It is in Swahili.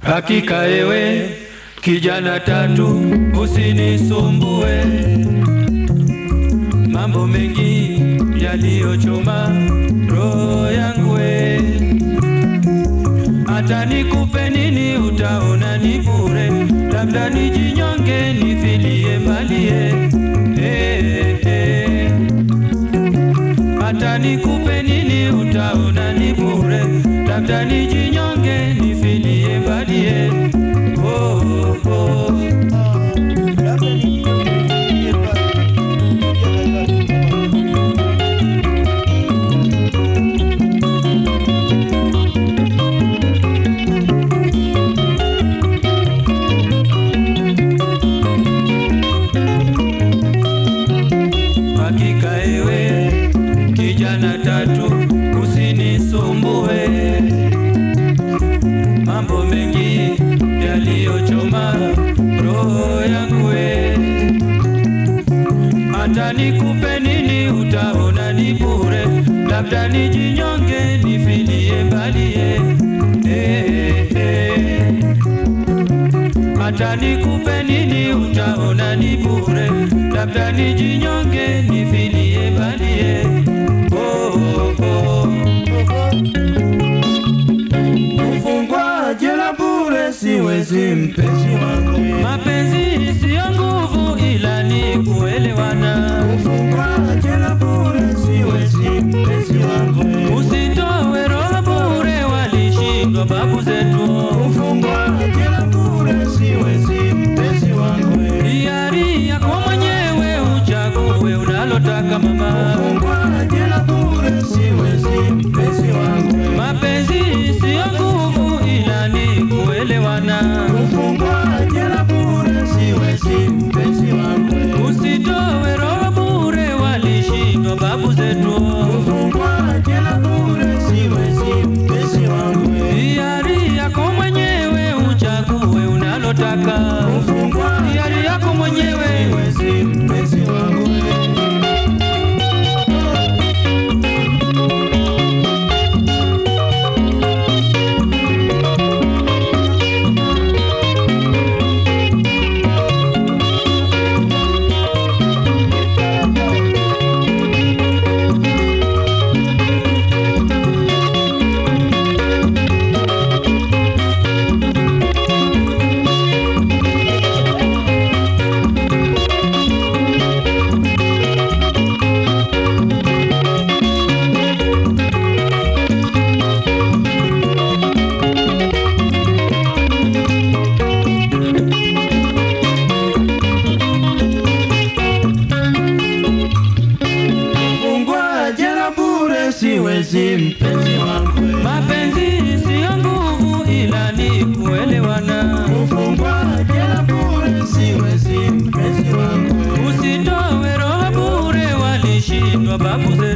Hakika ewe kijana tatu, usinisumbue, mambo mengi yaliyochoma roho yangu we. Hata nikupe nini utaona ni bure, labda nijinyonge nifilie malie eh, eh. Hata nikupe nini utaona ni bure, labda nijinyonge nifilie malie oh, oh, oh. Hakika ewe kijana tatu, usinisumbue, mambo mengi yaliyochoma roho yangu we. Hata nikupe nini utaona ni bure, labda nijinyonge nifilie mbalie eh, eh. Hata nikupe nini utaona ni bure, labda nijinyonge nifilie balie. Oh, oh, oh. Kufungwa jela bure siwezi mpenzi wangu Mapenzi siyo nguvu, ila ni kuelewana. Kufungwa jela bure siwezi mpenzi wangu Usitowe roho bure, walishindwa babu zetu. Kufungwa jela bure siwezi mpenzi wangu Hiari yako mwenyewe, uchague unalotaka mama. Kufungwa jela bure siwezi mpenzi wangu Mapenzi siyo nguvu, ila ni kuelewana. Kufungwa jela bure siwezi mpenzi wangu Usitowe roho bure, walishindwa babu zetu. Kufungwa jela bure siwezi mpenzi wangu Hiari yako mwenyewe, uchague unalotaka. Kufungwa Hiari yako mwenyewe. siwezi mpenzi wangu Kufungwa jela bure siwezi mpenzi wangu Mapenzi siyo nguvu, ila ni kuelewana. Kufungwa jela bure siwezi mpenzi wangu Usitowe roho bure, walishindwa babu zetu.